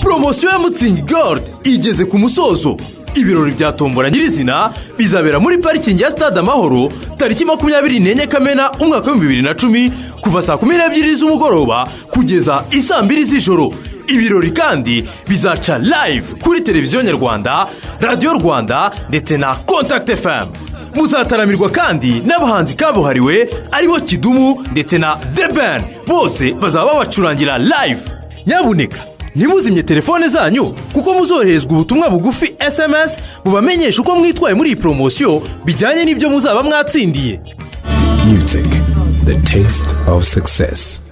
poromosiyo ya mutsingi garde igeze ku musozo ibirori bya tombora nyirizina bizabera muri parikingi ya stade amahoro tariki makumyabiri n'enye kamena umwaka w'ibihumbi bibiri na cumi kuva saa kumi n'ebyiri z'umugoroba kugeza isaa mbiri z'ijoro ibirori kandi bizaca live kuri televiziyo nyarwanda radiyo rwanda ndetse na kontakiti efamu muzataramirwa kandi n'abahanzi kabuhariwe aribo kidumu ndetse na debeni bose bazaba babacurangira live nyabuneka ntimuzimye telefone zanyu kuko muzoherezwa ubutumwa bugufi SMS bubamenyesha uko mwitwaye muri iyi poromosiyo bijyanye n'ibyo muzaba mwatsindiye Music, the taste of success.